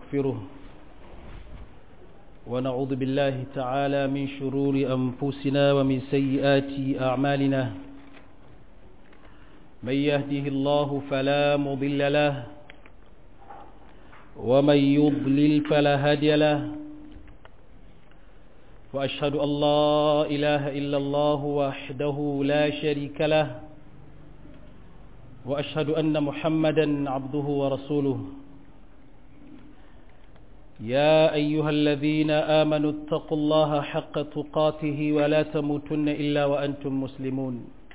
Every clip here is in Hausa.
ونستغفره ونعوذ بالله تعالى من شرور أنفسنا ومن سيئات أعمالنا من يهده الله فلا مضل له ومن يضلل فلا هادي له وأشهد أن لا إله إلا الله وحده لا شريك له وأشهد أن محمدا عبده ورسوله يا أيها الذين آمنوا اتقوا الله حق تقاته ولا تموتن إلا وأنتم مسلمون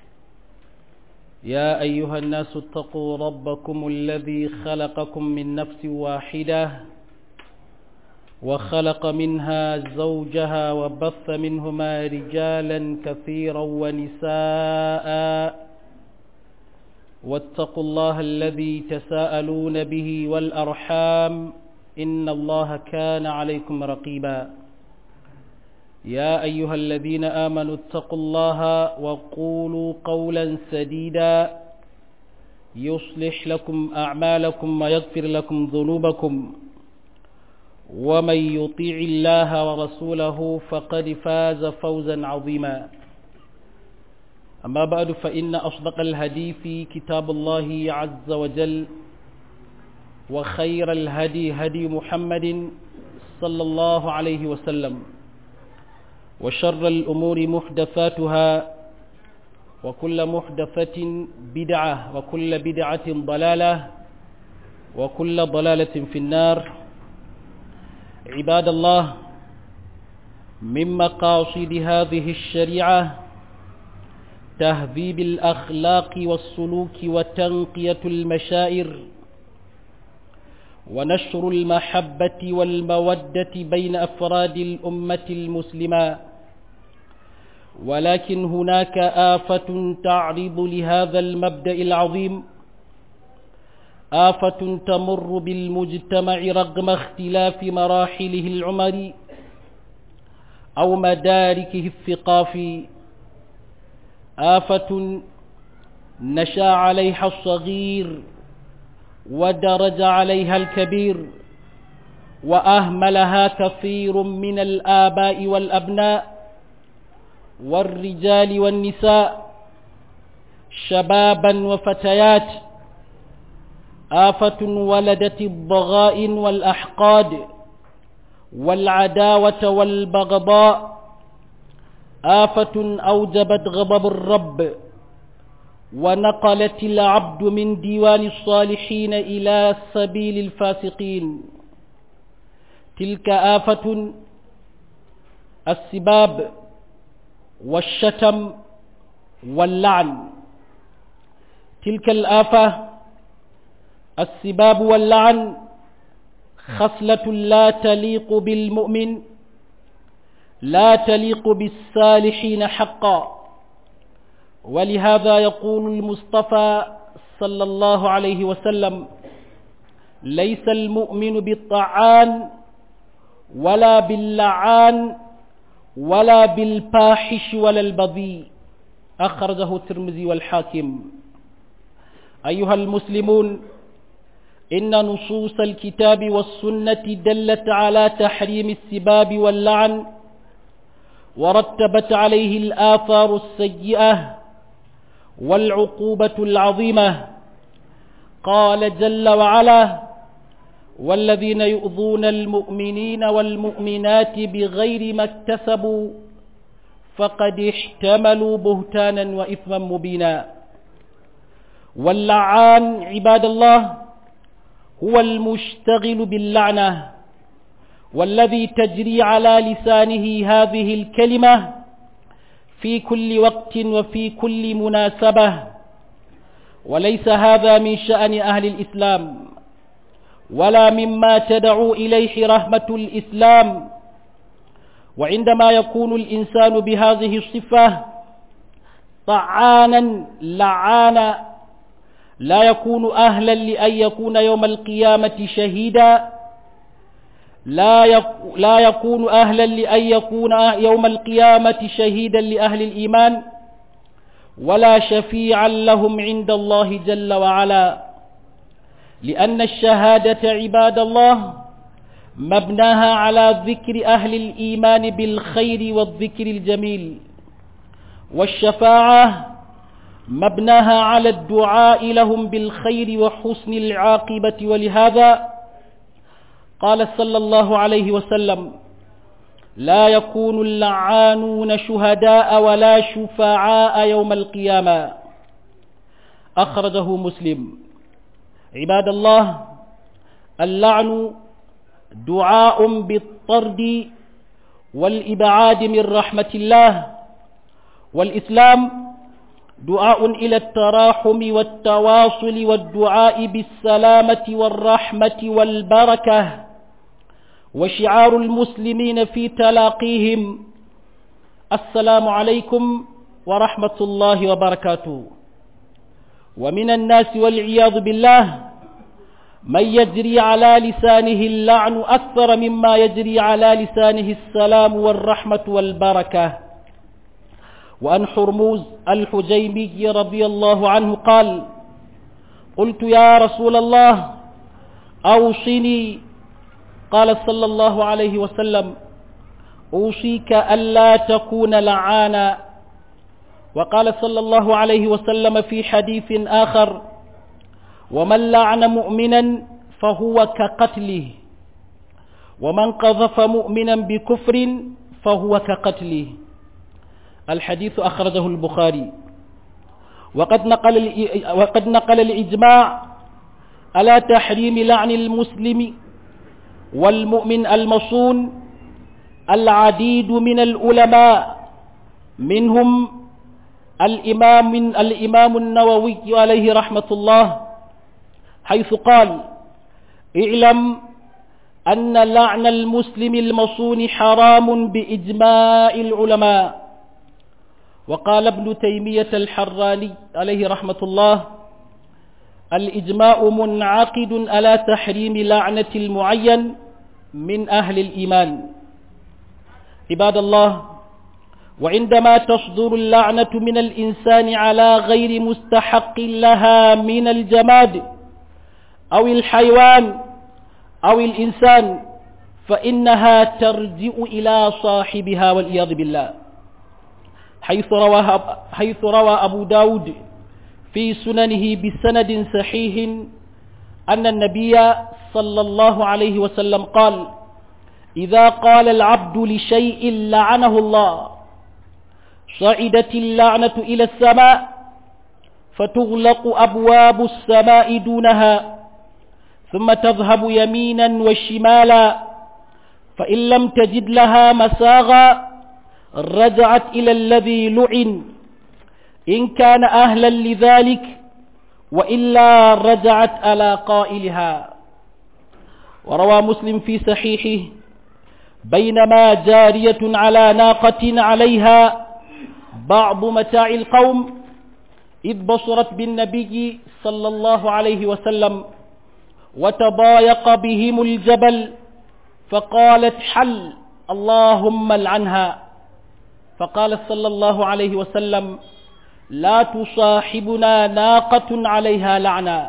يا أيها الناس اتقوا ربكم الذي خلقكم من نفس واحدة وخلق منها زوجها وبث منهما رجالا كثيرا ونساء واتقوا الله الذي تساءلون به والأرحام إن الله كان عليكم رقيبا يا أيها الذين آمنوا اتقوا الله وقولوا قولا سديدا يصلح لكم أعمالكم ويغفر لكم ذنوبكم ومن يطيع الله ورسوله فقد فاز فوزا عظيما أما بعد فإن أصدق الهدي كتاب الله عز وجل وخير الهدي هدي محمد صلى الله عليه وسلم وشر الأمور محدثاتها وكل محدثة بدعة وكل بدعة ضلالة وكل ضلالة في النار عباد الله من مقاصد هذه الشريعة تهذيب الأخلاق والسلوك وتنقية المشاعر ونشر المحبة والمودة بين أفراد الأمة المسلمة ولكن هناك آفة تعرض لهذا المبدأ العظيم آفة تمر بالمجتمع رغم اختلاف مراحله العمري أو مداركه الثقافي آفة نشا عليها الصغير ودرج عليها الكبير وأهملها كثير من الآباء والأبناء والرجال والنساء شبابا وفتيات آفة ولدت الضغائن والأحقاد والعداوة والبغضاء آفة أوجبت غضب الرب ونقلت العبد من ديوان الصالحين إلى سبيل الفاسقين تلك آفة السباب والشتم واللعن تلك الآفة السباب واللعن خصلة لا تليق بالمؤمن لا تليق بالصالحين حقا ولهذا يقول المصطفى صلى الله عليه وسلم ليس المؤمن بالطعان ولا باللعان ولا بالفاحش ولا البذيء أخرجه الترمذي والحاكم أيها المسلمون إن نصوص الكتاب والسنة دلت على تحريم السباب واللعن ورتبت عليه الآثار السيئة والعقوبة العظيمة قال جل وعلا والذين يؤذون المؤمنين والمؤمنات بغير ما اكتسبوا فقد احتملوا بهتانا وإثما مبينا واللعان عباد الله هو المشتغل باللعنة والذي تجري على لسانه هذه الكلمة في كل وقت وفي كل مناسبة وليس هذا من شأن أهل الإسلام ولا مما تدعو إليه رحمة الإسلام وعندما يكون الإنسان بهذه الصفة طعانا لعانا لا يكون أهلا لأن يكون يوم القيامة شهيدا لا لا يكون أهلا لأن يكون يوم القيامة شهيدا لأهل الإيمان ولا شفيعا لهم عند الله جل وعلا لأن الشهادة عباد الله مبناها على ذكر أهل الإيمان بالخير والذكر الجميل والشفاعة مبناها على الدعاء لهم بالخير وحسن العاقبة ولهذا قال صلى الله عليه وسلم لا يكون اللعانون شهداء ولا شفعاء يوم القيامة أخرجه مسلم عباد الله اللعن دعاء بالطرد والإبعاد من رحمة الله والإسلام دعاء إلى التراحم والتواصل والدعاء بالسلامة والرحمة والبركة وشعار المسلمين في تلاقيهم السلام عليكم ورحمة الله وبركاته ومن الناس والعياذ بالله من يجري على لسانه اللعن أكثر مما يجري على لسانه السلام والرحمة والبركة وأن حرموز الحجيمي رضي الله عنه قال قلت يا رسول الله أوصني قال صلى الله عليه وسلم أوصيك ألا تكون لعانا وقال صلى الله عليه وسلم في حديث آخر ومن لعن مؤمنا فهو كقتله ومن قذف مؤمنا بكفر فهو كقتله الحديث أخرجه البخاري وقد نقل وقد نقل الإجماع على تحريم لعن المسلم والمؤمن المصون العديد من العلماء منهم الإمام من الإمام النووي عليه رحمة الله حيث قال اعلم أن لعن المسلم المصون حرام بإجماع العلماء وقال ابن تيمية الحراني عليه رحمة الله الإجماع منعقد على تحريم لعنة المعين من أهل الإيمان عباد الله وعندما تصدر اللعنة من الإنسان على غير مستحق لها من الجماد أو الحيوان أو الإنسان فإنها ترجع إلى صاحبها والعياذ بالله حيث روى, حيث روى أبو داود في سننه بسند صحيح أن النبي صلى الله عليه وسلم قال إذا قال العبد لشيء لعنه الله صعدت اللعنة إلى السماء فتغلق أبواب السماء دونها ثم تذهب يمينا وشمالا فإن لم تجد لها مساغا رجعت إلى الذي لعن إن كان أهلا لذلك وإلا رجعت على قائلها وروى مسلم في صحيحه بينما جارية على ناقة عليها بعض متاع القوم إذ بصرت بالنبي صلى الله عليه وسلم وتضايق بهم الجبل فقالت حل اللهم العنها فقال صلى الله عليه وسلم لا تصاحبنا ناقة عليها لعنة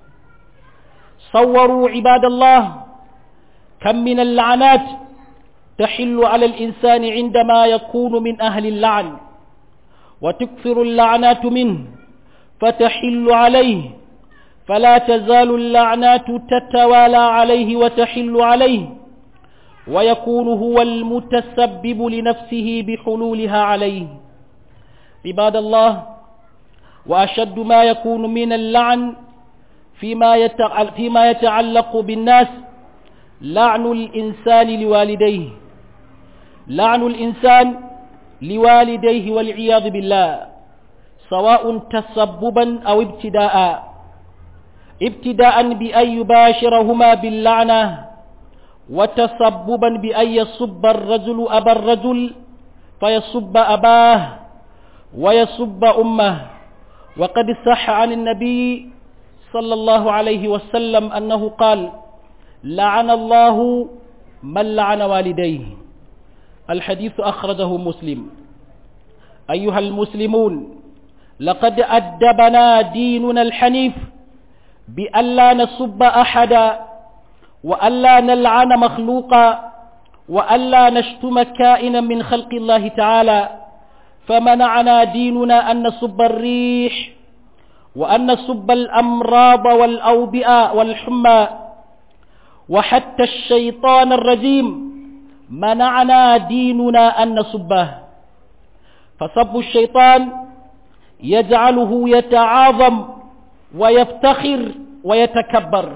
صوروا عباد الله كم من اللعنات تحل على الإنسان عندما يكون من أهل اللعن وتكثر اللعنات منه فتحل عليه فلا تزال اللعنات تتوالى عليه وتحل عليه ويكون هو المتسبب لنفسه بحلولها عليه عباد الله وأشد ما يكون من اللعن فيما فيما يتعلق بالناس لعن الإنسان لوالديه لعن الإنسان لوالديه والعياذ بالله سواء تسببا أو ابتداء ابتداء بأن يباشرهما باللعنة وتسببا بأن يصب الرجل أبا الرجل فيصب أباه ويصب أمه وقد صح عن النبي صلى الله عليه وسلم أنه قال لعن الله من لعن والديه الحديث أخرجه مسلم أيها المسلمون لقد أدبنا ديننا الحنيف بأن لا نصب أحدا وألا نلعن مخلوقا وألا نشتم كائنا من خلق الله تعالى فمنعنا ديننا أن نصب الريح وأن نصب الأمراض والأوبئة والحمى وحتى الشيطان الرجيم منعنا ديننا أن نصبه فصب الشيطان يجعله يتعاظم ويفتخر ويتكبر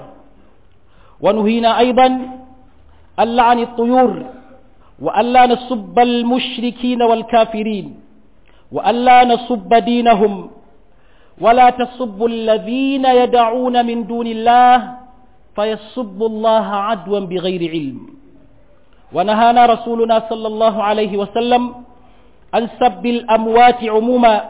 ونهينا أيضا اللعن الطيور وألا نسب المشركين والكافرين وألا نسب دينهم ولا تسبوا الذين يدعون من دون الله فيسبوا الله عدوا بغير علم ونهانا رسولنا صلى الله عليه وسلم عن سب الأموات عموما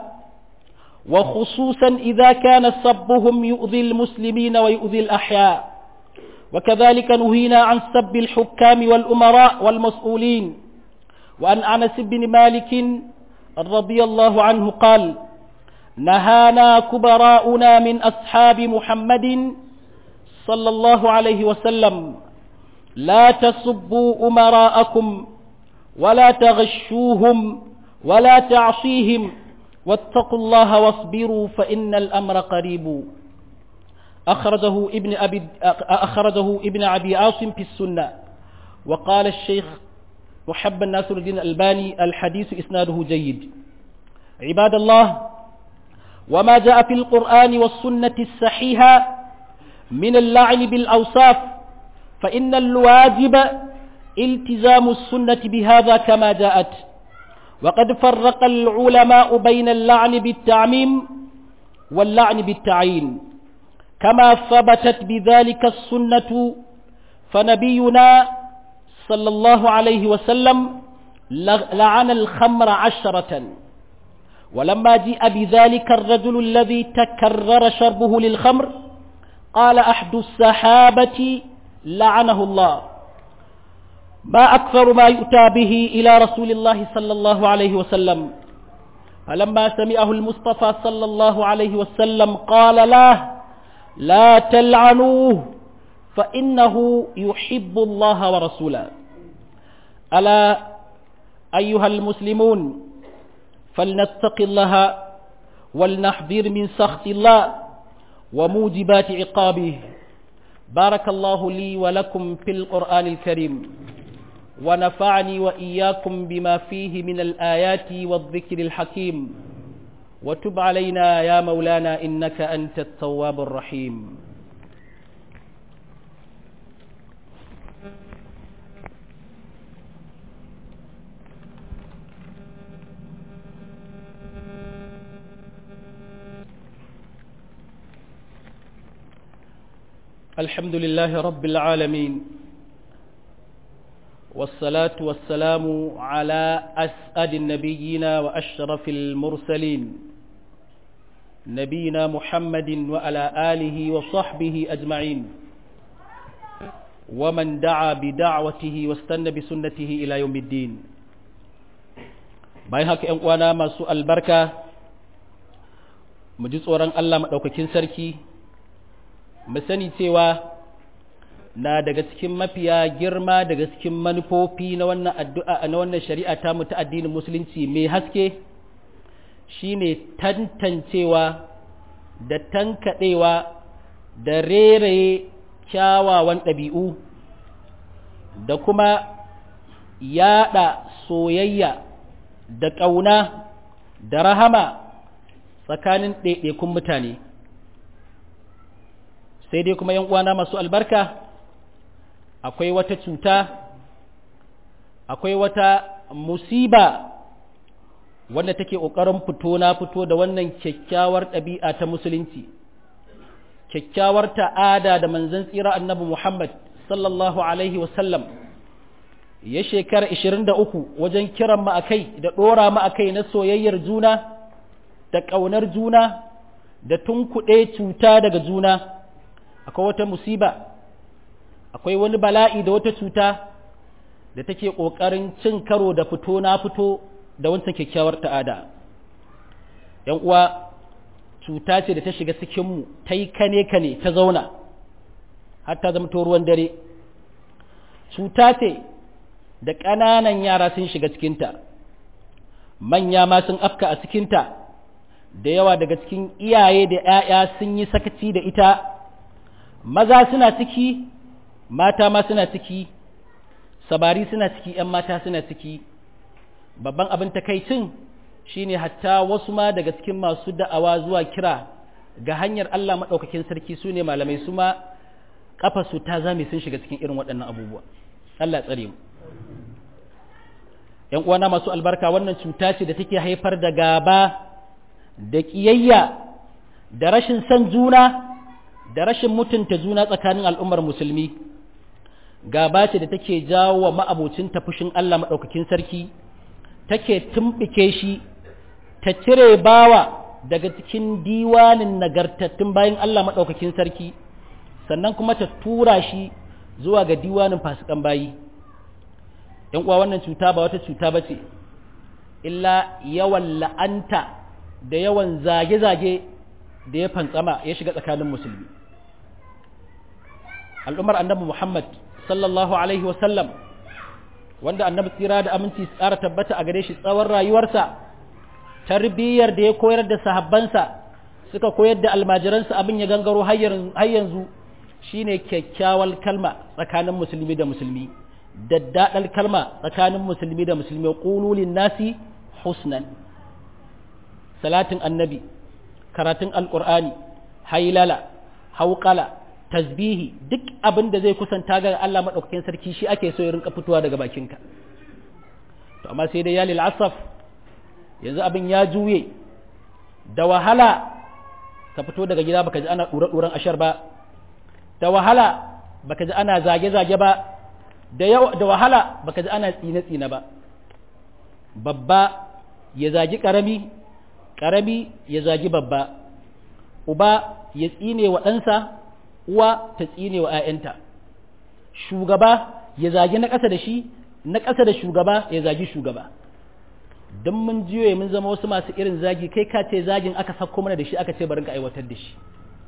وخصوصا إذا كان سبهم يؤذي المسلمين ويؤذي الأحياء وكذلك نهينا عن سب الحكام والأمراء والمسؤولين وأن أنس بن مالك رضي الله عنه قال نهانا كبراؤنا من أصحاب محمد صلى الله عليه وسلم لا تسبوا أمراءكم ولا تغشوهم ولا تعصيهم واتقوا الله واصبروا فإن الأمر قريب أخرجه ابن أبي أخرجه ابن أبي عاصم في السنة وقال الشيخ محب ناصر الدين الألباني الحديث إسناده جيد عباد الله وما جاء في القرآن والسنة الصحيحة من اللعن بالأوصاف فإن الواجب التزام السنة بهذا كما جاءت وقد فرق العلماء بين اللعن بالتعميم واللعن بالتعيين كما ثبتت بذلك السنة فنبينا صلى الله عليه وسلم لعن الخمر عشرة ولما جاء بذلك الرجل الذي تكرر شربه للخمر قال أحد السحابة لعنه الله ما أكثر ما يؤتى به إلى رسول الله صلى الله عليه وسلم فلما سمعه المصطفى صلى الله عليه وسلم قال له لا تلعنوه فإنه يحب الله ورسوله ألا أيها المسلمون فلنتق الله ولنحذر من سخط الله وموجبات عقابه بارك الله لي ولكم في القرآن الكريم ونفعني وإياكم بما فيه من الآيات والذكر الحكيم وتب علينا يا مولانا إنك أنت التواب الرحيم الحمد لله رب العالمين والصلاة والسلام على أسأل النبيين وأشرف المرسلين نبينا محمد وعلى آله وصحبه أجمعين ومن دعا بدعوته واستنى بسنته إلى يوم الدين bayan haka ‘yan uwana masu albarka mu ji tsoron Allah maɗaukakin sarki mu sani cewa na daga cikin mafiya girma daga cikin manufofi na wannan addu'a na wannan shari'a ta mu ta addinin musulunci mai haske shine tantancewa da tankaɗewa da reraye kyawawan ɗabi'u da kuma yaɗa soyayya da ƙauna da rahama tsakanin ɗaiɗaikun mutane sai dai kuma uwana masu albarka akwai wata cuta akwai wata musiba wanda take ƙoƙarin fito na fito da wannan kyakkyawar ɗabi'a ta musulunci kyakkyawar ta'ada da manzon tsira annabi Muhammad sallallahu alaihi wasallam ya shekara 23 wajen kiran mu akai da ɗora mu akai na soyayyar juna da ƙaunar juna da tunkuɗe cuta daga juna akwai wata musiba akwai wani bala'i da wata cuta da take ƙoƙarin cin karo da fito na fito da wancan kyakkyawar ta'ada ‘yan uwa cuta ce da ta shiga cikinmu ta yi kane kane ta zauna har ta zama ruwan dare cuta ce da ƙananan yara sun shiga cikinta manya ma sun afka a cikinta da yawa daga cikin iyaye da ‘ya'ya sun yi sakaci da ita maza suna ciki mata ma suna ciki sabari suna ciki ‘yan mata suna ciki babban abin takaicin shine hatta wasu ma daga cikin masu da'awa zuwa kira ga hanyar Allah maɗaukakin sarki su ne malamai su ma su ta zame sun shiga cikin irin waɗannan abubuwa Allah ya tsare mu ‘yan uwana masu albarka wannan cuta ce da take haifar da gaba da ƙiyayya da rashin son juna da rashin mutunta juna tsakanin al'ummar musulmi gaba ce da take jawo wa ma'abocin tafushin Allah maɗaukakin sarki take tumɓike shi ta cire bawa daga cikin diwanin nagartattun bayan Allah maɗaukakin sarki sannan kuma ta tura shi zuwa ga diwanin fasikan bayi ‘yan uwa wannan cuta ba wata cuta ba ce illa yawan la'anta da yawan zage-zage da ya fantsama ya shiga tsakanin musulmi al'ummar annabi Muhammad sallallahu alaihi wasallam wanda annabi tsira da aminci tsara tabbata a gare shi tsawon rayuwarsa tarbiyyar da ya koyar da sahabbansa suka koyar da almajiransa abin ya gangaro har yanzu shine kyakkyawar kalma tsakanin musulmi da musulmi daddadal kalma tsakanin musulmi da musulmi qululin nasi husnan salatin annabi karatun alqur'ani hailala hauqala tasbihi duk abin da zai kusanta ga Allah madaukakin sarki shi ake so ya rinka fitowa daga bakinka to amma sai dai ya lil asaf yanzu abin ya juye da wahala ka fito daga gida baka ji ana dura duran ashar ba da wahala baka ji ana zage zage ba da da wahala baka ji ana tsine tsine ba babba ya zagi karami karami ya zagi babba uba ya tsine wa ɗansa uwa ta tsine wa ‘ya'yanta, shugaba ya zagi na ƙasa da shi, na ƙasa da shugaba ya zagi shugaba. Don mun jiyo mun zama wasu masu irin zagi kai ka ce zagin aka sako mana da shi aka ce barin ka aiwatar da shi.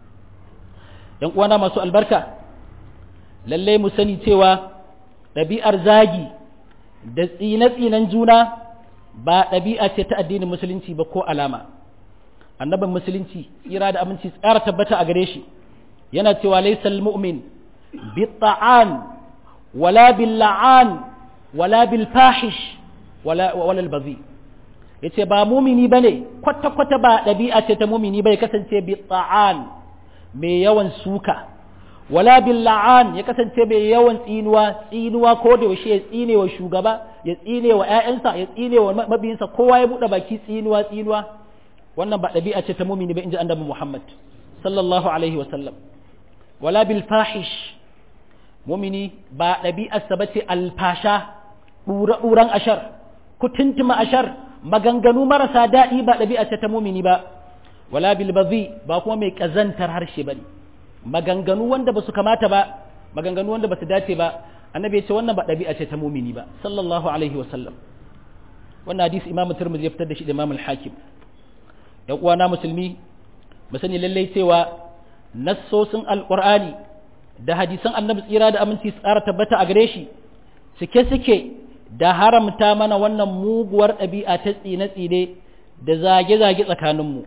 ‘Yan uwana masu albarka, lallai mu sani cewa ɗabi'ar zagi da tsine-tsinen juna ba ɗabi'a ce ta addinin musulunci ba ko alama. Annabin musulunci, tsira da aminci tsara tabbata a gare shi. yana cewa laisal mu'min bitta'an wala bil la'an wala bil fahish wala wala al bazi yace ba mumini bane kwata kwata ba dabi'a ce ta mumini bai kasance bitta'an mai yawan suka wala bil la'an ya kasance mai yawan tsinuwa tsinuwa ko da yaushe ya tsine wa shugaba ya tsine wa ƴaƴansa ya tsine wa mabiyinsa kowa ya bude baki tsinuwa tsinuwa wannan ba dabi'a ce ta mumini ba inji annabi Muhammad sallallahu alaihi wa sallam wala bil fahish mumini ba ɗabi'arsa ba ce alfasha ɗura-ɗuran ashar kutuntuma ashar maganganu marasa daɗi ba ɗabi'a ce ta mumini ba wala bil bazi ba kuma mai ƙazantar harshe ba ne maganganu wanda ba su kamata ba maganganu wanda ba su dace ba annabi ya ce wannan ba ɗabi'a ce ta mumini ba sallallahu alaihi wa sallam wannan hadisi imamu turmuzi ya fitar da shi da imamul hakim yan uwana musulmi mu sani lallai cewa nassosin alƙur'ani da hadisan annabi tsira da aminci tsara tabbata a gare shi cike suke da haramta mana wannan muguwar ɗabi'a ta tsine-tsine da zage-zage tsakaninmu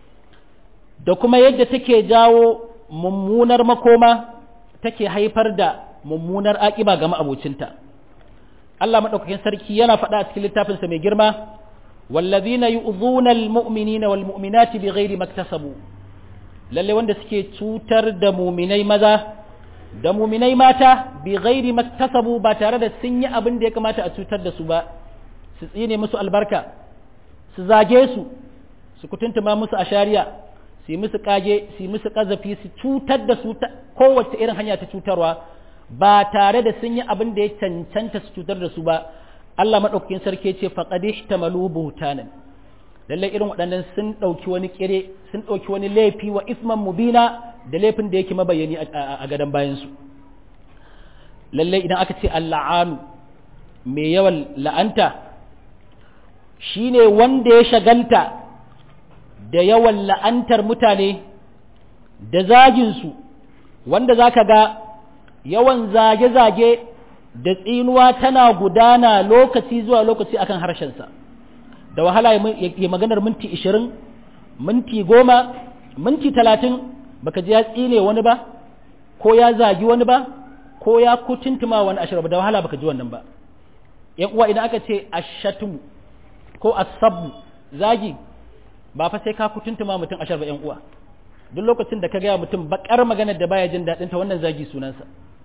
da kuma yadda take jawo mummunar makoma take haifar da mummunar aƙiba ga ma'abocinta Allah maɗaukakin sarki yana faɗa a cikin littafinsa mai girma wallazina yu'dhuna al-mu'minina wal mu'minati bighairi maktasabu lalle wanda suke cutar da muminai maza da muminai mata bi ghairi maktasabu ba tare da sun yi abin da ya kamata a cutar da su ba su tsine musu albarka su zage su su kutuntuma musu a shari'a su yi musu kage su yi musu kazafi su cutar da su kowace irin hanya ta cutarwa ba tare da sun yi abin da ya cancanta su cutar da su ba Allah madaukakin sarki ce faqad ihtamalu buhtanan lallai irin waɗannan sun ɗauki wani kire sun ɗauki wani laifi wa isman mubina da laifin da yake mabayani a gadon bayansu lallai idan aka ce alla'anu mai yawan la'anta shine wanda ya shagalta da yawan la'antar mutane da zaginsu wanda za ka ga yawan zage-zage da tsinuwa tana gudana lokaci zuwa lokaci akan harshensa da wahala ya maganar minti ishirin minti goma minti talatin baka ji ya tsine wani ba ko ya zagi wani ba ko ya kutuntuma wani ashir da wahala baka ji wannan ba yan uwa idan aka ce ashatumu ko asabu zagi ba fa sai ka kutuntuma mutum ashar ba yan uwa duk lokacin da ka gaya mutum bakar maganar da baya jin daɗin ta wannan zagi sunansa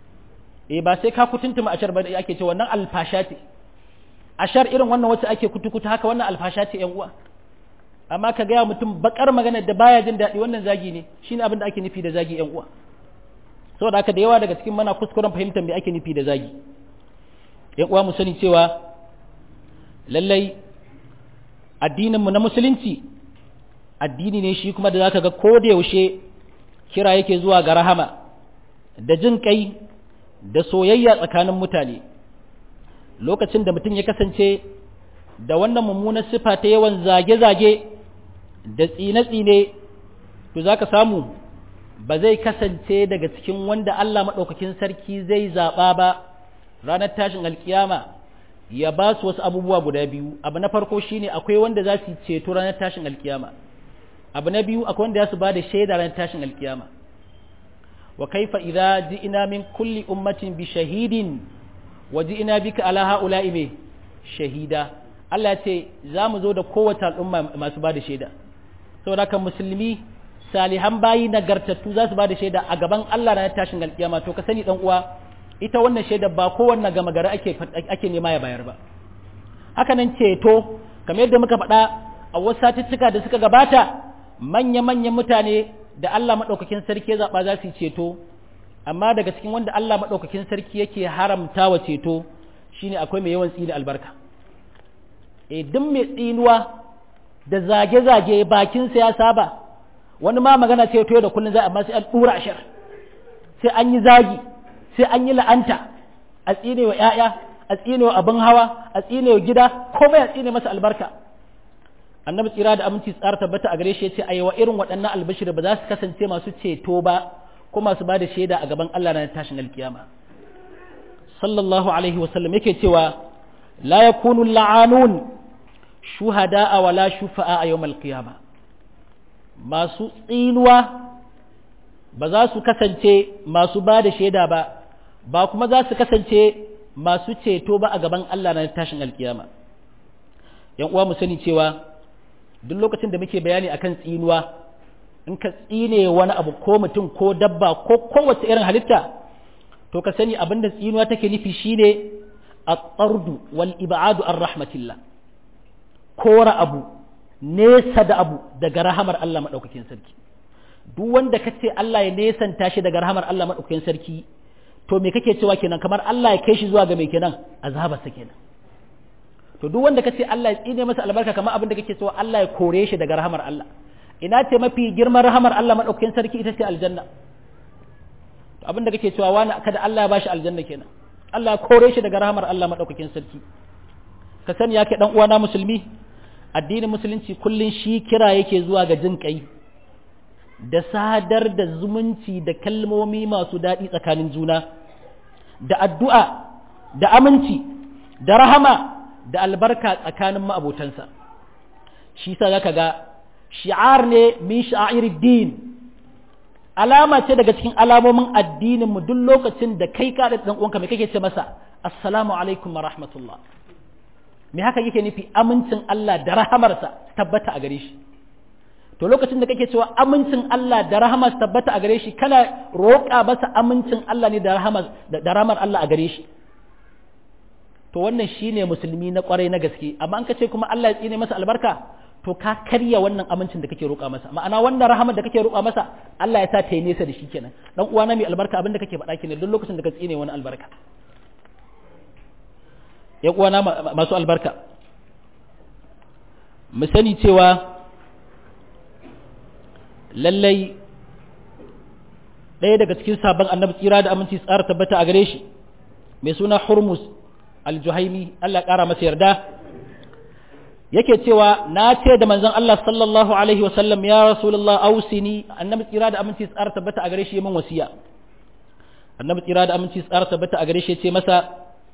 eh ba sai ka kutuntuma ashar ba da ake ce wannan alfasha ce ashar irin wannan wacce ake kutukuta haka wannan alfasha ce yan uwa amma ka gaya mutum bakar maganar da baya jin daɗi wannan zagi ne shine abin da ake nufi da zagi yan uwa saboda haka da yawa daga cikin mana kuskuren fahimtar me ake nufi da zagi yan uwa mu sani cewa lallai addininmu na musulunci addini ne shi kuma da zaka ga ko da yaushe kira yake zuwa ga rahama da jin kai da soyayya tsakanin mutane lokacin da mutum ya kasance da wannan mummunar sifa ta yawan zage-zage da tsine-tsine to zaka samu ba zai kasance daga cikin wanda Allah maɗaukakin sarki zai zaɓa ba ranar tashin alkiyama ya ba su wasu abubuwa guda biyu abu na farko shine akwai wanda za su ceto ranar tashin alkiyama abu na biyu akwai wanda za su ba da shaida ranar tashin alkiyama wa kaifa idza ji'ina min kulli ummatin bi shahidin wa ji'ina bika ala haula'i me shahida Allah ya ce za mu zo da kowace al'umma masu ba da shaida saboda kan musulmi salihan bayi nagartattu za su ba da shaida a gaban Allah ranar tashin alkiyama to ka sani dan uwa ita wannan shaida ba kowanne gama gari ake ake nema ya bayar ba haka nan ceto kamar yadda muka faɗa a wasu satuttuka da suka gabata manya-manyan mutane da Allah maɗaukakin sarki ya zaɓa za su yi ceto amma daga cikin wanda Allah maɗaukakin sarki yake haramta wa ceto shine akwai mai yawan tsini albarka e duk mai tsinuwa da zage-zage bakinsa ya saba wani ma magana ceto da kullum za amma sai an ɗura ashar sai an yi zagi sai an yi la'anta a tsine wa ‘ya'ya a tsine wa abin hawa a tsine wa gida komai a tsine masa albarka annabi tsira da aminci tsara tabbata a gare shi ya ce a wa irin waɗannan albashir ba za su kasance masu ceto ba ko masu ba da shaida a gaban Allah na tashin alkiyama sallallahu alaihi wasallam yake cewa la yakunu la'anun shuhada'a wala shufa'a a yawmal qiyama masu tsinuwa ba za su kasance masu ba da shaida ba ba kuma za su kasance masu ceto ba a gaban Allah na tashin alkiyama yan uwa mu sani cewa duk lokacin da muke bayani akan tsinuwa in ka tsine wani abu ko mutum ko dabba ko kowace irin halitta to ka sani abin da tsinuwa take nufi shine at-tardu wal ib'adu ar rahmatillah kora abu nesa da abu daga rahamar Allah madaukakin sarki duk wanda ka ce Allah ya nesanta shi daga rahamar Allah madaukakin sarki to me kake cewa kenan kamar Allah ya kai shi zuwa ga mai kenan azabarsa kenan to duk wanda kace Allah ya tsine masa albarka kamar abin da kake cewa Allah ya kore shi daga rahamar Allah ina ce mafi girman rahamar Allah madaukakin sarki ita ce aljanna to abin da kake cewa wani kada Allah ya bashi aljanna kenan Allah ya kore shi daga rahamar Allah madaukakin sarki ka sani yake dan uwana musulmi addinin musulunci kullun shi kira yake zuwa ga jin kai da sadar da zumunci da kalmomi masu daɗi tsakanin juna da addu'a da aminci da rahama da albarka tsakanin ma'abotansa shi sa zaka ga shi'ar ne min sha'ir din alama ce daga cikin alamomin addinin mu duk lokacin da kai ka da dan uwanka me kake ce masa assalamu alaikum wa rahmatullah me haka yake nufi amincin Allah da rahamarsa tabbata a gare shi to lokacin da kake cewa amincin Allah da rahama su tabbata a gare shi kana roƙa masa amincin Allah ne da rahama da rahamar Allah a gare shi to wannan shine musulmi na kwarai na gaske amma an kace kuma Allah ya tsine masa albarka to ka karya wannan amincin da kake roƙa masa ma'ana wannan rahamar da kake roƙa masa Allah ya sa ta yi nesa da shi kenan dan uwa na mai albarka abin da kake faɗa kenan duk lokacin da ka tsine wani albarka ya uwa na masu albarka mu sani cewa lallai ɗaya daga cikin sabon annabi tsira da aminci tsara tabbata a gare shi mai suna hurmus aljuhaimi Allah ƙara masa yarda yake cewa na ce da manzon Allah sallallahu alaihi wasallam ya rasulullah ausini annabi tsira da aminci tsara tabbata a gare shi min wasiya annabi tsira da aminci tsara tabbata a gare shi ya ce masa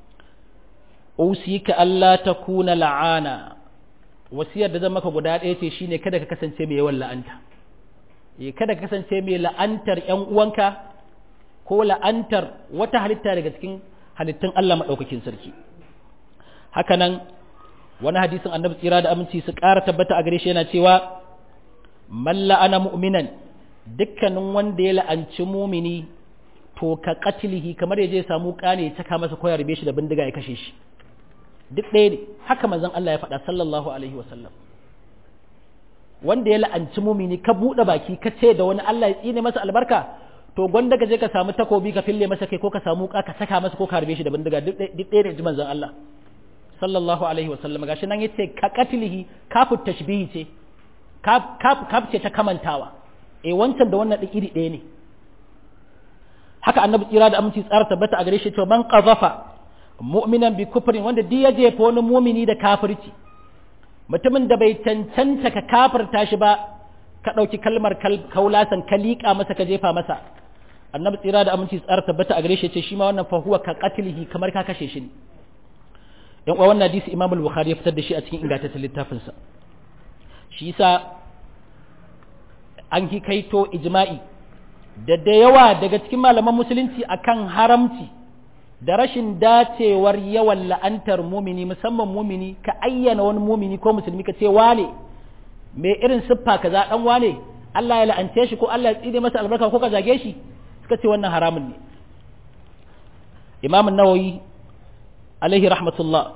usika Allah takuna la'ana wasiyar da zan maka guda ɗaya ce shine kada ka kasance mai yawan la'anta eh kada ka kasance mai la'antar ƴan uwanka ko la'antar wata halitta daga cikin halittun Allah madaukakin sarki haka nan wani hadisin annabi tsira da aminci su ƙara tabbata a gare shi yana cewa man la'ana mu'minan dukkanin wanda ya la'anci mumini to ka qatlihi kamar ya je samu kane ya caka masa koyar be shi da bindiga ya kashe shi duk ɗaya ne haka manzon Allah ya faɗa sallallahu alaihi wasallam wanda ya la'anci mumini ka buɗe baki ka ce da wani Allah ya tsine masa albarka to gwanda ka je ka samu takobi ka fille masa kai ko ka samu ka ka saka masa ko ka harbe shi da bindiga duk ɗaya ne ji manzon Allah sallallahu alaihi wasallam gashi nan yace ka qatlihi kafu tashbihi ce kaf kaf ce ta kamantawa eh wancan da wannan iri ɗaya ne haka annabi tsira da aminci tsara tabbata a gare shi cewa man qazafa mu'minan bi kufrin wanda duk ya jefa wani mumini da kafirci mutumin da bai cancanta ka kafirta shi ba ka ɗauki kalmar kaulasan ka liƙa masa ka jefa masa annabi tsira da aminci tsara tabbata a gare shi ce shi ma wannan fa huwa ka qatlihi kamar ka kashe shi ne yan uwa wannan hadisi imam al-bukhari ya fitar da shi a cikin ingantaccen littafinsa shi yasa an hikaito ijma'i da da yawa daga cikin malaman musulunci akan haramci da rashin dacewar yawan la'antar mumini musamman mumini ka ayyana wani mumini ko musulmi ka ce wane mai irin siffa kaza dan wane Allah ya la'ance shi ko Allah ya tsine masa albarka ko ka zage shi suka ce wannan haramun ne Imam an-Nawawi alaihi rahmatullah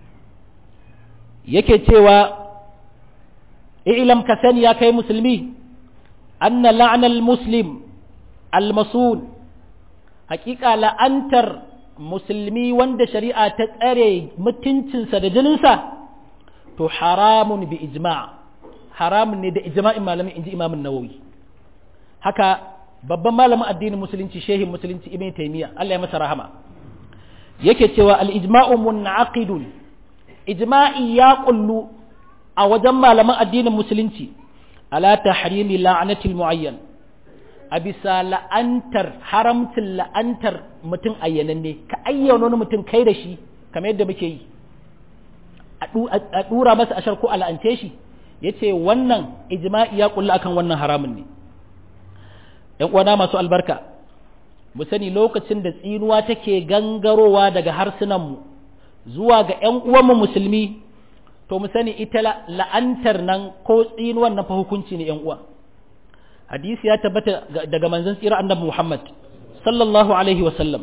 yake cewa i'lam ka sani ya kai musulmi anna la'nal muslim al-masul haƙiƙa la'antar musulmi wanda shari'a ta tsare mutuncinsa da jininsa to haramun bi ijma' haramun ne da ijma'in malamin inji imamun nawawi haka babban malamin addinin musulunci shehin musulunci ibn taymiya Allah ya masa rahama yake cewa al-ijma'u mun'aqidun ijma'i ya kullu a wajen malaman addinin musulunci ala tahrimi la'anatil muayyan a bisa la'antar haramcin la'antar mutum ayyananne ka ayyana wani mutum kai da shi kamar yadda muke yi a dura masa ashar ko a la'ance shi yace wannan ijma'i ya kullu akan wannan haramun ne ‘yan uwana masu albarka mu sani lokacin da tsinuwa take gangarowa daga harsunanmu zuwa ga ‘yan uwanmu musulmi to mu sani ita la'antar nan ko tsinuwan nan fa hukunci ne ‘yan uwa hadisi ya tabbata daga manzon tsira annabi Muhammad sallallahu alaihi wa sallam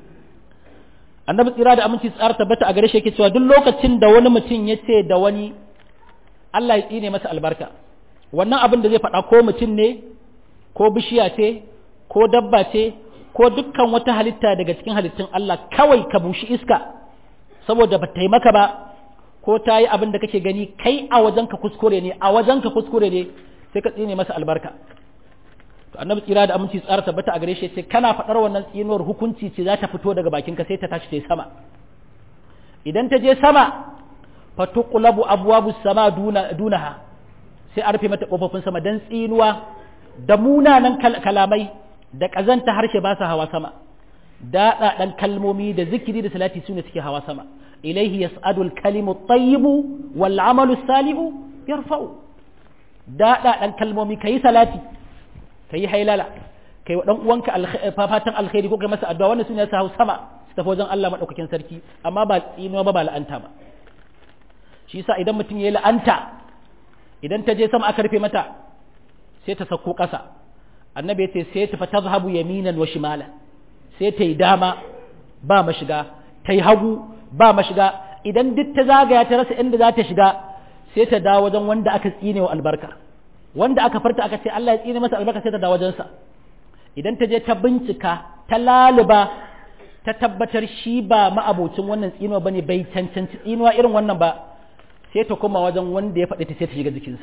annabi tsira da aminci tsara tabbata a gare shi yake cewa duk lokacin da wani mutum ya ce da wani Allah ya tsine masa albarka wannan abin da zai faɗa ko mutum ne ko bishiya ce ko dabba ce ko dukkan wata halitta daga cikin halittun Allah kawai ka bushi iska saboda ba ta yi maka ba ko ta yi abin da kake gani kai a wajen ka kuskure ne a wajen ka kuskure ne sai ka tsine masa albarka to annabi tsira da aminci tsara tabbata a gare shi sai kana faɗar wannan tsinuwar hukunci ce za ta fito daga bakin ka sai ta tashi ta yi sama idan ta je sama fatuqlabu abwabus sama duna dunaha sai a rufe mata kofofin sama dan tsinuwa da munanan kalamai da ƙazanta harshe ba su hawa sama daɗaɗan kalmomi da zikiri da salati su ne suke hawa sama ilaihi yas'adu al-kalimu tayyibu wal amalu salihu yarfa'u daɗaɗan kalmomi kayi salati kayi hailala kai wa dan uwanka fatan alkhairi ko kai masa addu'a wannan sune su hawa sama su tafi wajen Allah madaukakin sarki amma ba tsinuwa ba ba la'anta ba shi yasa idan mutum ya la'anta idan ta je sama aka rufe mata sai ta sauko ƙasa annabi ya ce sai ta fata zahabu yaminan wa shimala sai ta yi dama ba mashiga ta yi hagu ba mashiga idan duk ta zagaya ta rasa inda za ta shiga sai ta dawo wajen wanda aka tsine wa albarka wanda aka farta aka ce Allah ya tsine masa albarka sai ta dawo wajensa idan ta je ta bincika ta laluba ta tabbatar shi ba ma'abocin wannan tsinuwa bane bai cancanci tsinuwa irin wannan ba sai ta koma wajen wanda ya faɗi ta sai ta shiga jikinsa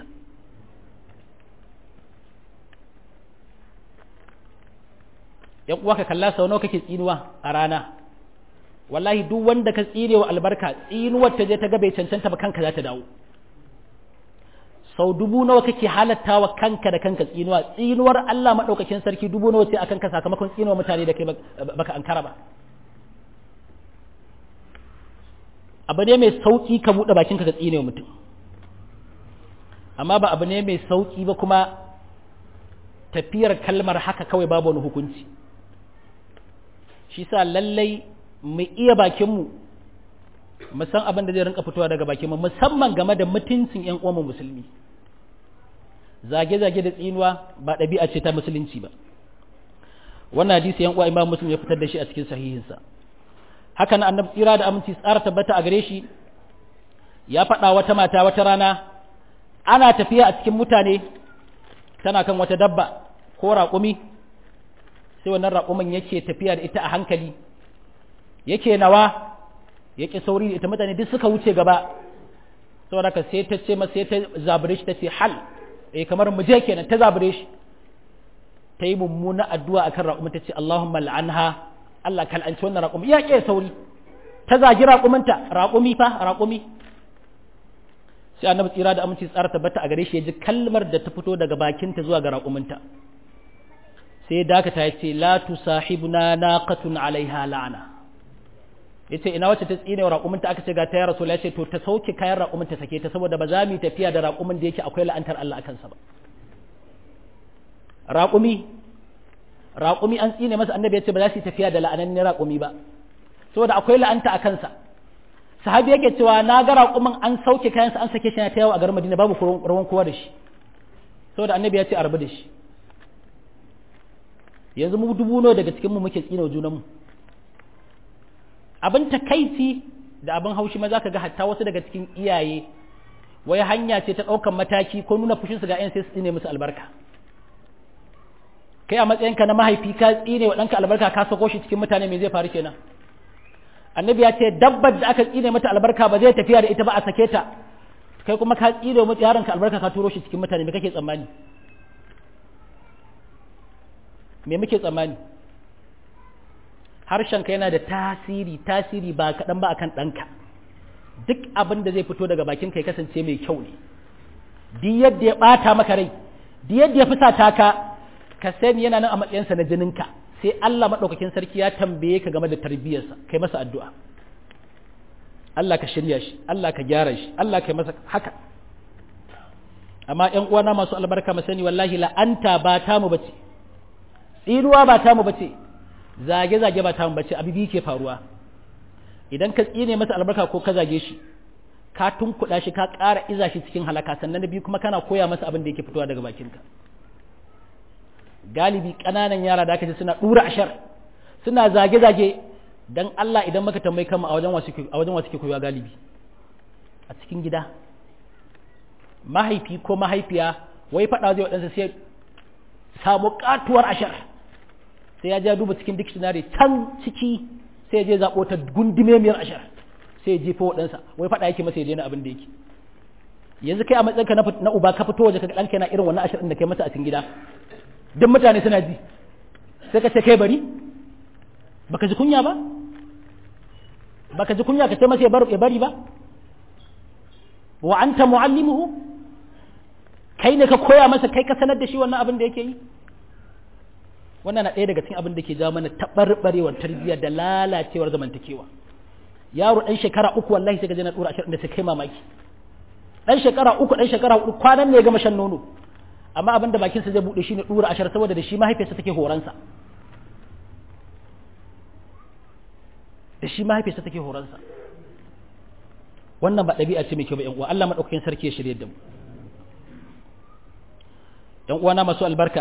yan uwa ka kalla sau nawa kake tsinuwa a rana wallahi duk wanda ka tsire wa albarka tsinuwar ta je ta ga bai cancanta ba kanka za ta dawo sau dubu nawa kake halatta wa kanka da kanka tsinuwa tsinuwar Allah maɗaukakin sarki dubu nawa sai akan ka sakamakon tsinuwa mutane da kai baka ankara ba abu ne mai sauki ka buɗe bakinka ka tsine mutum amma ba abu ne mai sauki ba kuma tafiyar kalmar haka kawai babu wani hukunci shi sa lallai mu iya bakinmu mu san abin da zai rinka fitowa daga bakinmu musamman game da mutuncin 'yan uwanmu musulmi zage-zage da tsinuwa ba ɗabi'a ce ta musulunci ba wannan hadisi yan uwa imam muslim ya fitar da shi a cikin sahihinsa hakan annabi tsira da aminci tsara tabbata a gare shi ya faɗa wata mata wata rana ana tafiya a cikin mutane tana kan wata dabba ko raƙumi sai wannan raƙumin yake tafiya da ita a hankali yake nawa yake sauri da ita mutane duk suka wuce gaba saboda ka sai ta ce masa sai ta zabure shi ta ce hal eh kamar mu je kenan ta zabure shi ta yi mummuna addu'a akan raƙumin ta ce Allahumma la'anha Allah kal'anci wannan raƙumi ya ke sauri ta zagi raƙuminta raƙumi fa raƙumi sai annabi tsira da aminci tsara tabbata a gare shi ya ji kalmar da ta fito daga bakinta zuwa ga raƙuminta sai dakata ya ce la tusahibuna naqatun alaiha la'ana yace ina wacce ta tsine wa raƙuminta aka ce ga ta ya rasul ya ce to ta sauke kayan raƙuminta sake ta saboda ba za mu yi tafiya da raƙumin da yake akwai la'antar Allah akan sa ba raƙumi raƙumi an tsine masa annabi ya ce ba za su yi tafiya da la'anannin raƙumi ba saboda akwai la'anta a kansa sahabi yake cewa na ga raƙumin an sauke kayansa an sake shi na ta yawo a garin madina babu rawan kowa da shi saboda annabi ya ce a rabu da shi yanzu mu dubu nawa daga cikin mu muke tsine wa junanmu abin takaici da abin haushi ma zaka ga hatta wasu daga cikin iyaye wai hanya ce ta ɗaukan mataki ko nuna fushinsu ga 'yan sai su tsine musu albarka kai a matsayinka na mahaifi ka tsine wa ɗanka albarka ka sako shi cikin mutane me zai faru kenan annabi ya ce dabbar da aka tsine mata albarka ba zai tafiya da ita ba a sake ta kai kuma ka tsine wa yaronka albarka ka turo shi cikin mutane me kake tsammani me muke tsammani harshenka yana da tasiri tasiri ba kaɗan ba akan ɗanka duk abin da zai fito daga bakin ka ya kasance mai kyau ne duk yadda ya ɓata maka rai duk yadda ya fusata ka ka sani yana nan a matsayinsa na jininka sai Allah maɗaukakin sarki ya tambaye ka game da tarbiyyarsa kai masa addu'a Allah ka shirya shi Allah ka gyara shi Allah ka masa haka amma ƴan uwana masu albarka mu sani wallahi la'anta ba ta mu bace tsinuwa ba ta mu bace zage zage ba ta mu bace abu biyu ke faruwa idan ka tsine masa albarka ko ka zage shi ka tunkuɗa shi ka ƙara iza shi cikin halaka sannan na biyu kuma kana koya masa abin da yake fitowa daga bakinka galibi ƙananan yara da aka ce suna ɗura ashar suna zage-zage don Allah idan maka tambayi kama a wajen wasu ke koya galibi a cikin gida mahaifi ko mahaifiya wai faɗa zai waɗansa sai samu ƙatuwar ashar sai ya ja duba cikin dictionary can ciki sai je zaɓo ta gundumemiyar ashar sai ya jefa waɗansa wai faɗa yake masa ya daina abin da yake yanzu kai a matsayinka na uba ka fito waje ka ɗanka yana irin wannan ashar ɗin da kai masa a cikin gida duk mutane suna ji sai ka ce kai bari baka ji kunya ba baka ji kunya ka ce masa ya bari ba wa anta muallimuhu kai ne ka koya masa kai ka sanar da shi wannan abin da yake yi wannan na ɗaya daga cikin abin da ke jawo mana taɓarɓarewar tarbiyya da lalacewar zamantakewa yaro ɗan shekara uku wallahi sai ka je na ɗora ashirin da sai kai mamaki ɗan shekara uku ɗan shekara huɗu kwanan ne ya gama shan nono amma abin da bakinsa zai buɗe shi ne ɗura ashar saboda da shi mahaifiyarsa take horonsa da shi mahaifiyarsa take horonsa wannan ba ɗabi'a ce mai kyau ba ƴan uwa Allah maɗaukakin sarki ya shirye da mu ƴan uwana masu albarka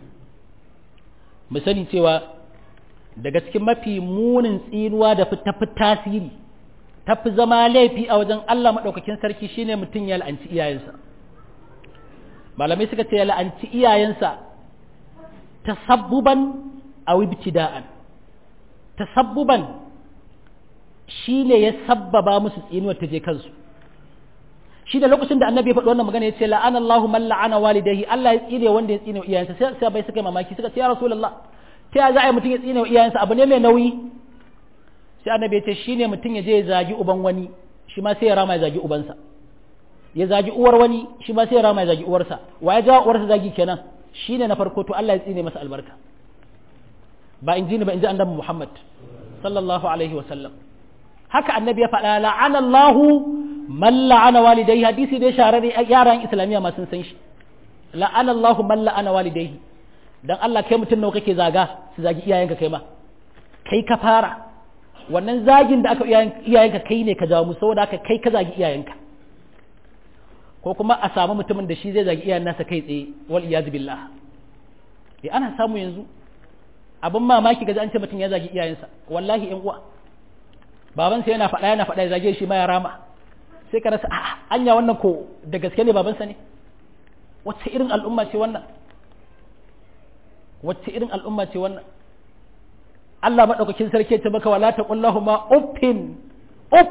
mu sani cewa daga cikin mafi munin tsinuwa da tafi tasiri tafi zama laifi a wajen Allah maɗaukakin sarki shine mutum ya la'anci iyayensa malamai suka ce ya la'anci iyayensa tasabbuban a ibtida'an tasabbuban shi ne ya sabbaba musu tsinuwar ta je kansu shi da lokacin da annabi ya faɗi wannan magana ya ce la'ana Allahu man la'ana walidayhi Allah ya tsine wanda ya tsine wa iyayensa sai sai bai suka yi mamaki suka ce ya rasulullah ta ya za a yi mutum ya tsine wa iyayensa abu ne mai nauyi sai annabi ya ce shine mutum ya je ya zagi uban wani shi ma sai ya rama ya zagi ubansa ya zagi uwar wani shi ma sai ya rama ya zagi uwarsa wa ya jawo uwarsa zagi kenan shine na farko to Allah ya tsine masa albarka ba in ji ni ba in ji annabi Muhammad sallallahu alaihi wa sallam haka annabi ya faɗa la'ana Allahu man la'ana walidayhi hadisi dai shahararre yaran islamiyya ma sun san shi la'ana Allahu man la'ana walidayhi dan Allah kai mutum nawa kake zaga su zagi iyayenka kai ma kai ka fara wannan zagin da aka iyayenka kai ne ka jawo mu saboda haka kai ka zagi iyayenka ko kuma a samu mutumin da shi zai zagi iyayen nasa kai tsaye wal iyaz billah eh ana samu yanzu abin mamaki ga an ce mutum ya zagi iyayensa wallahi yan uwa babansa yana faɗa yana faɗa ya zage shi ma ya rama sai ka rasa a'a anya wannan ko da gaske ne babansa ne wacce irin al'umma ce wannan wacce irin al'umma ce wannan Allah madaukakin sarki ta baka wala ta qullahu ma uffin uff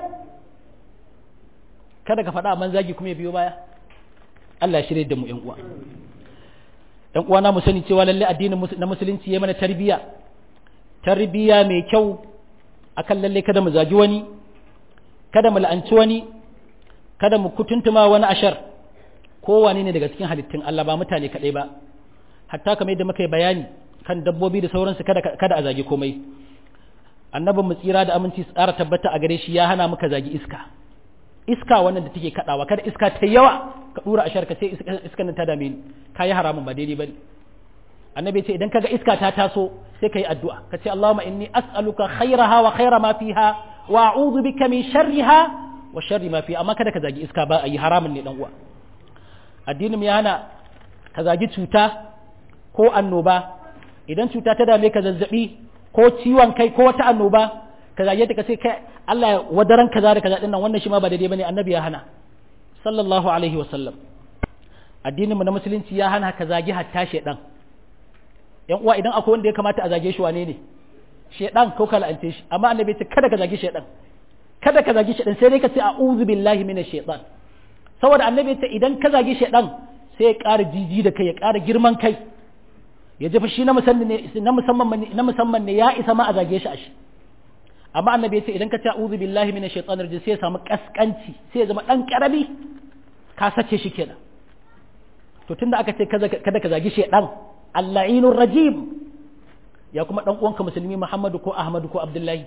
kada ka faɗa man zagi kuma ya biyo baya Allah ya shirye da mu ƴan uwa ƴan uwa na mu sani cewa lalle addinin na musulunci ya mana tarbiyya tarbiyya mai kyau akan lalle kada mu zagi wani kada mu la'anci wani kada mu kutuntuma wani ashar kowane ne daga cikin halittun Allah ba mutane kaɗai ba hatta kamar yadda muka yi bayani kan dabbobi da sauransu kada kada a zagi komai annabin mu tsira da aminci tsara tabbata a gare shi ya hana muka zagi iska iska wannan da take kadawa kada iska ta yawa ka dura ashar ka ce iskan nan ta dame ni kai haramun ba daidai bane annabi ce idan kaga iska ta taso sai kai addu'a ka ce Allahumma inni as'aluka khairaha wa khaira ma fiha wa a'udhu bika min sharriha wa sharri ma fiha amma kada ka zagi iska ba ayi haramun ne dan uwa addinin mu ya hana ka zagi cuta ko annoba idan cuta ta dame ka zazzabi ko ciwon kai ko wata annoba ka zage ta ka ce kai Allah ya wadaran kaza da kaza dinnan wannan shi ma ba daidai bane annabi ya hana sallallahu alaihi wa sallam addinin mu na musulunci ya hana ka zagi hatta shedan yan uwa idan akwai wanda ya kamata a zage shi wane ne shedan ko ka la'ance shi amma annabi ya ce kada ka zagi shedan kada ka zagi shedan sai dai ka ce a'udhu billahi minash shaitan saboda annabi ya ce idan ka zagi shedan sai ya ƙara jiji da kai ya ƙara girman kai ya jefa shi na musamman na musamman ne ya isa ma a zage shi a shi amma annabi ya ce idan ka ce a'udhu billahi minash shaitanir rajim sai ya samu kaskanci sai ya zama dan karami ka sace shi kenan to tunda aka ce kada ka zagi shaitan al-la'inur rajim ya kuma dan uwanka musulmi Muhammadu ko Ahmadu ko Abdullahi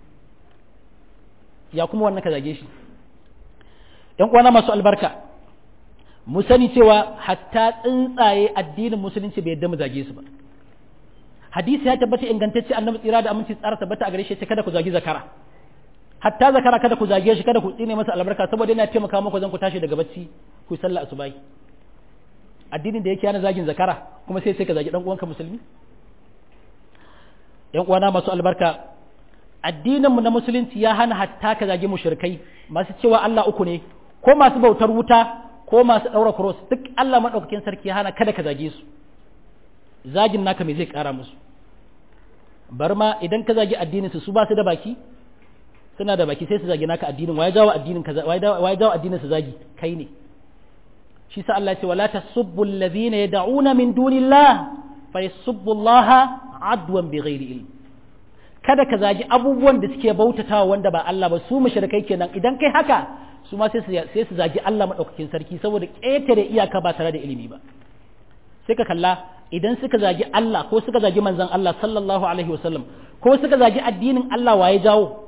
ya kuma wannan ka zage shi ɗan uwana masu albarka mu sani cewa hatta tsuntsaye addinin musulunci bai yadda mu zage su ba hadisi ya tabbata ingantacce annabi tsira da aminci tsara tabbata a gare shi kada ku zagi zakara hatta zakara kada ku zage shi kada ku tsine masa albarka saboda yana taimaka muku zan ku tashi daga bacci ku sallah asubahi addinin da yake yana zagin zakara kuma sai sai ka zagi dan uwanka musulmi yan uwana masu albarka addininmu na musulunci ya hana hatta ka zagi mushrikai masu cewa Allah uku ne ko masu bautar wuta ko masu ɗaura cross duk Allah maɗaukakin sarki ya hana kada ka zage su zagin naka me zai ƙara musu bar ma idan ka zagi addinin su su ba su da baki suna da baki sai su zagi naka addinin waye jawo addinin ka waye jawo addinin su zagi kai ne shi sa Allah ya ce wala tasubbu alladhina yad'una min dunillah fa yasubbu Allah adwan bighairi ilm kada ka zagi abubuwan da suke bautatawa wanda ba Allah ba su mushrikai kenan idan kai haka su ma sai su zagi Allah madaukakin sarki saboda ƙetare iyaka ba tare da ilimi ba sai ka kalla idan suka zagi Allah ko suka zagi manzon Allah sallallahu alaihi wasallam ko suka zagi addinin Allah waye jawo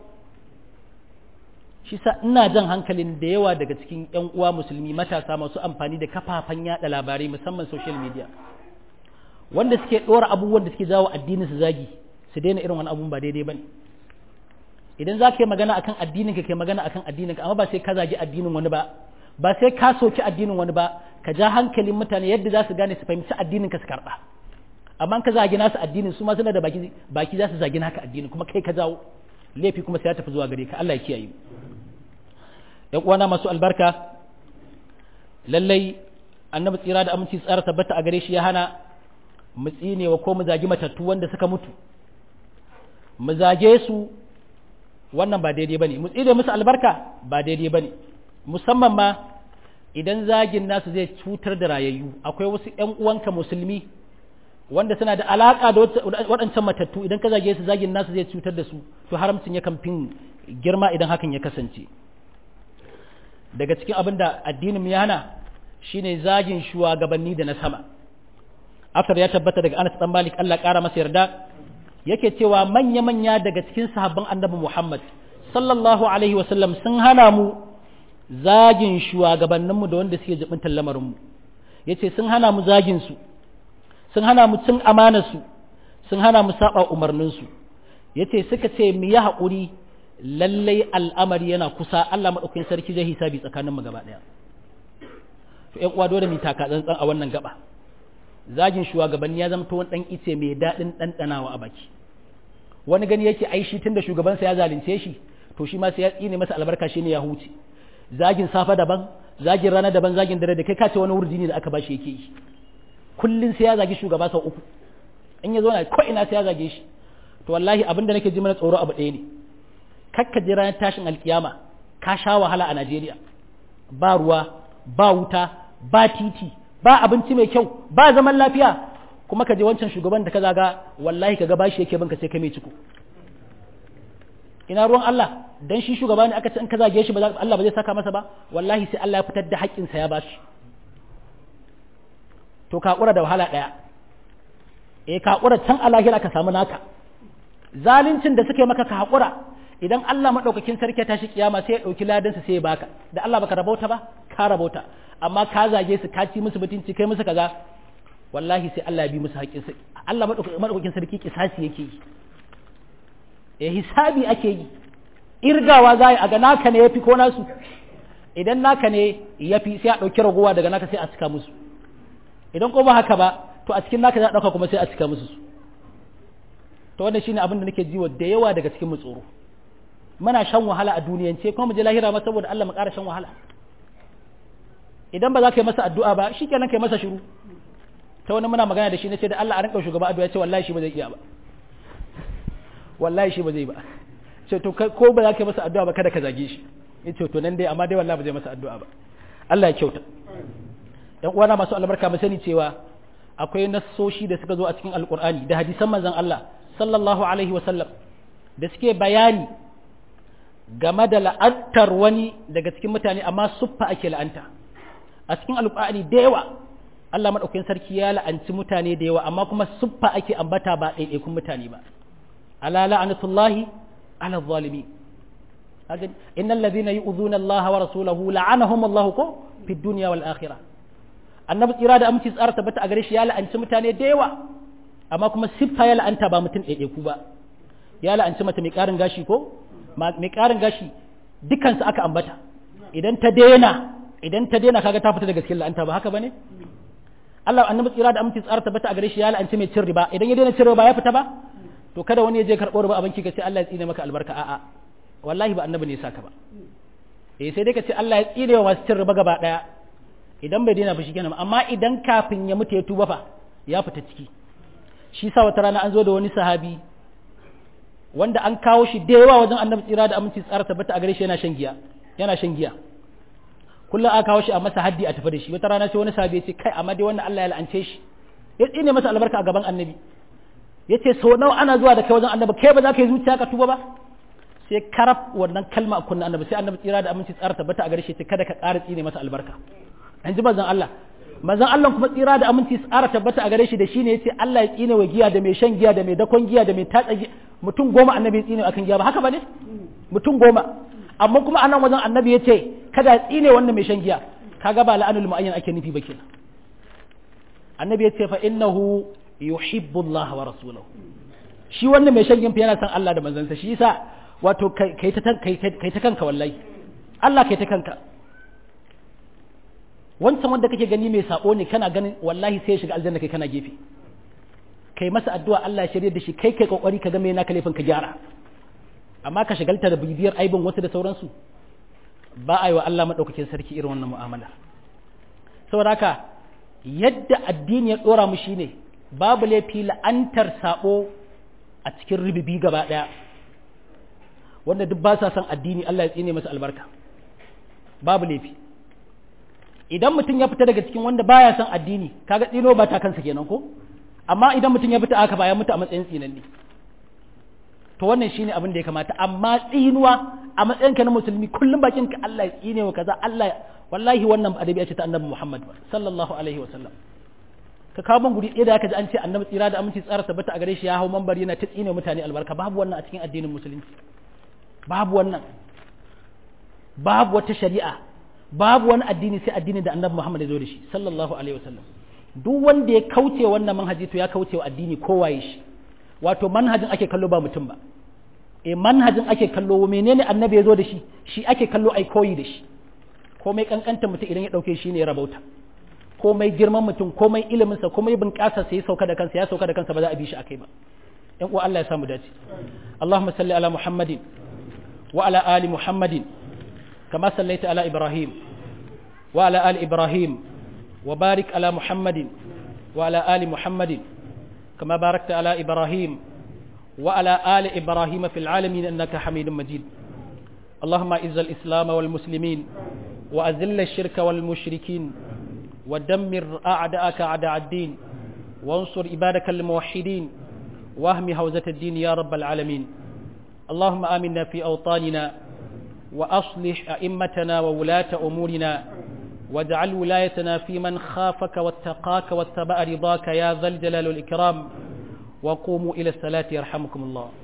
shi sa ina jan hankalin da yawa daga cikin ƴan uwa musulmi matasa masu amfani da kafafen yada labarai musamman social media wanda suke ɗora abubuwan da suke jawo addinin su zagi su daina irin wani abun ba daidai bane idan za ka yi magana akan addininka ka yi magana akan addininka amma ba sai ka zagi addinin wani ba ba sai ka soki addinin wani ba ka ja hankalin mutane yadda za su gane su fahimci addininka su karɓa amma ka zagi nasu addinin su ma suna da baki baki za su zagi naka addinin kuma kai ka jawo laifi kuma sai ya tafi zuwa gare ka Allah ya kiyaye yan uwana masu albarka lallai annabi tsira da aminci tsara tabbata a gare shi ya hana mu tsinewa ko mu zagi matattu wanda suka mutu mu zage su wannan ba daidai bane mu tsire musu albarka ba daidai bane musamman ma idan zagin nasu zai cutar da rayayyu akwai wasu ƴan uwanka musulmi wanda suna da alaka da waɗancan matattu idan ka zage su zagin nasu zai cutar da su to haramcin yakan fin girma idan hakan ya kasance daga cikin abin da addinin ya hana shine zagin shugabanni da na sama aftar ya tabbata daga Anas dan Malik Allah ƙara masa yarda yake cewa manya-manya daga cikin sahabban annabi Muhammad sallallahu alaihi wasallam sun hana mu zagin shugabanninmu da wanda suke jibintar lamarinmu ya ce sun hana mu zagin su sun hana mu cin amanarsu sun hana mu saba umarninsu ya ce suka ce mu yi haƙuri lallai al'amari yana kusa Allah maɗaukakin sarki zai hisabi tsakaninmu gaba ɗaya to ƴan uwa dole mu taka tsantsan a wannan gaba zagin shugabanni ya zama wani ɗan ice mai daɗin ɗanɗanawa a baki wani gani yake ai shi tunda shugabansa ya zalunce shi to shi ma sai ya tsine masa albarka shine ya huce zagin safa daban zagin rana daban zagin dare da kai kace wani wurdi ne da aka bashi yake yi kullun sai ya zagi shugaba sau uku in ya zo na ko ina sai ya zage shi to wallahi abinda nake ji mana tsoro abu ɗaya ne kakka ji ranar tashin alkiyama ka sha wahala a Najeriya ba ruwa ba wuta ba titi ba abinci mai kyau ba zaman lafiya kuma ka je wancan shugaban da ka zaga wallahi ka ga bashi yake banka sai ka mai ciko ina ruwan Allah dan shi shugaba ne aka ce in ka zage shi ba Allah ba zai saka masa ba wallahi sai Allah ya fitar da haƙƙin sa ya bashi to ka kura da wahala daya eh ka kura can a lahira ka samu naka zaluncin da suke maka ka hakura idan Allah madaukakin sarki ya tashi kiyama sai ya dauki ladansa sai ya baka da Allah baka rabauta ba ka rabauta amma ka zage su ka ci musu mutunci kai musu kaza wallahi sai Allah ya bi musu haƙƙin sai Allah madaukakin sarki kisasi yake yi eh hisabi ake yi irgawa za a ga naka ne yafi ko nasu idan naka ne yafi sai a ɗauki ragowa daga naka sai a cika musu idan ko ba haka ba to a cikin naka za a ɗauka kuma sai a cika musu su to wannan shine abin da nake jiwa da yawa daga cikin mu tsoro muna shan wahala a duniyance kuma mu je lahira ma saboda Allah mu ƙara shan wahala idan ba za ka yi masa addu'a ba shikenan kai masa shiru ta wani muna magana da shi na ce da Allah a rinka shugaba addu'a ce wallahi shi ba zai iya ba wallahi shi ba zai ba ce to ko ba za ka yi masa addu'a ba kada ka zage shi ya ce to nan dai amma dai wallahi ba zai masa addu'a ba Allah ya kyauta ɗan uwana masu albarka mu sani cewa akwai nassoshi da suka zo a cikin alqur'ani da hadisan manzon Allah sallallahu alaihi wa sallam da suke bayani game da la'antar wani daga cikin mutane amma suffa ake la'anta a cikin alqur'ani da yawa Allah madaukakin sarki ya la'anci mutane da yawa amma kuma suffa ake ambata ba ɗaiɗaikun mutane ba ala la'anatullahi ala zalimi innal ladhina yu'dhuna Allah wa rasulahu la'anahum Allah ko fi dunya wal akhirah annabi tsira da aminci tsara tabbata a gare shi ya la'anci mutane da yawa amma kuma siffa ya la'anta ba mutum ɗaiɗaiku ba ya la'anci mata mai ƙarin gashi ko mai ƙarin gashi dukansu aka ambata idan ta daina idan ta daina kaga ta fita daga cikin la'anta ba haka bane Allah annabi tsira da aminci tsara tabbata a gare shi ya la'anci mai cin riba idan ya daina cin riba ya fita ba to kada wani ya je karɓo riba a banki ka ce Allah ya tsine maka albarka a'a wallahi ba annabi ne ya saka ba eh sai dai ka ce Allah ya tsine wa masu cin riba gaba daya idan bai daina ba kenan amma idan kafin ya mutu ya tuba fa ya fita ciki shi sa wata rana an zo da wani sahabi wanda an kawo shi da yawa wajen annabi tsira da aminci tsara tabbata a gare shi yana shan giya yana shan giya kullum aka kawo shi a masa haddi a tafi da shi wata rana sai wani sahabi ya ce kai amma dai wannan Allah ya la'ance shi ya tsine masa albarka a gaban annabi ya ce sau nawa ana zuwa da kai wajen annabi kai ba za ka yi zuciya ka tuba ba sai karaf wannan kalma a kunna annabi sai annabi tsira da aminci tsara tabbata a gare shi ce kada ka ƙara tsine masa albarka an ji manzon Allah manzon Allah kuma tsira da aminci tsara tabbata a gare shi da shine yace Allah ya tsine wa giya da mai shan giya da mai dakon giya da mai tatsa giya mutum goma annabi ya tsine akan giya ba haka bane mutum goma amma kuma anan wajen annabi yace kada ya tsine wannan mai shan giya kaga ba la'anul mu'ayyan ake nufi ba kenan annabi yace fa innahu yuhibbu Allah wa rasulahu shi wannan mai shan giya yana son Allah da manzansa shi yasa wato kai ta kai ta kanka wallahi Allah kai ta kanka wancan wanda kake gani mai sabo ne kana ganin wallahi sai ya shiga aljanna kai kana gefe kai masa addu'a Allah ya shirye da shi kai kai kokari ka ga me naka laifin ka gyara amma ka shagalta da bibiyar aibin wasu da sauransu ba a yi wa Allah madaukakin sarki irin wannan mu'amala saboda haka yadda addini ya dora mu shine babu laifi la'antar sabo a cikin ribibi gaba daya wanda duk ba sa son addini Allah ya tsine masa albarka babu laifi idan mutum ya fita daga cikin wanda baya son addini kaga tsino ba ta kansa kenan ko amma idan mutum ya fita aka ba ya mutu a matsayin tsinanni to wannan shine abin da ya kamata amma tsinuwa a matsayinka na musulmi kullum bakin ka Allah ya tsine wa kaza Allah wallahi wannan adabi ce ta annabi Muhammad sallallahu alaihi wa sallam ka kawo man guri ɗaya da aka ji an ce annabi tsira da aminci tsara tabbata a gare shi ya hau mambar yana ta tsine mutane albarka babu wannan a cikin addinin musulunci babu wannan babu wata shari'a babu wani addini sai addini da annabi Muhammad ya zo da shi sallallahu alaihi wasallam duk wanda ya kauce wannan manhaji to ya kauce wa addini kowaye shi wato manhajin ake kallo ba mutum ba e manhajin ake kallo menene annabi ya zo da shi shi ake kallo ai koyi da shi komai kankanta mutum idan ya dauke shi ne ya rabauta komai girman mutum komai ilimin sa komai bunƙasa sai ya sauka da kansa ya sauka da kansa ba za a bi shi akai ba yan uwa Allah ya samu dace Allahumma salli ala Muhammadin wa ala ali Muhammadin kama sallaita ala Ibrahim wa ala ali Ibrahim wa barik ala Muhammadin wa ala ali Muhammadin kama barakta ala Ibrahim wa ala ali Ibrahim fil alamin innaka Hamidum Majid اللهم اعز الإسلام والمسلمين وأذل الشرك والمشركين ودمر أعداءك أعداء الدين وانصر عبادك الموحدين واهم هوزة الدين يا رب العالمين اللهم آمنا في أوطاننا وأصلح أئمتنا وولاة أمورنا واجعل ولايتنا في من خافك واتقاك واتبع رضاك يا ذا الجلال والإكرام وقوموا إلى الصلاة يرحمكم الله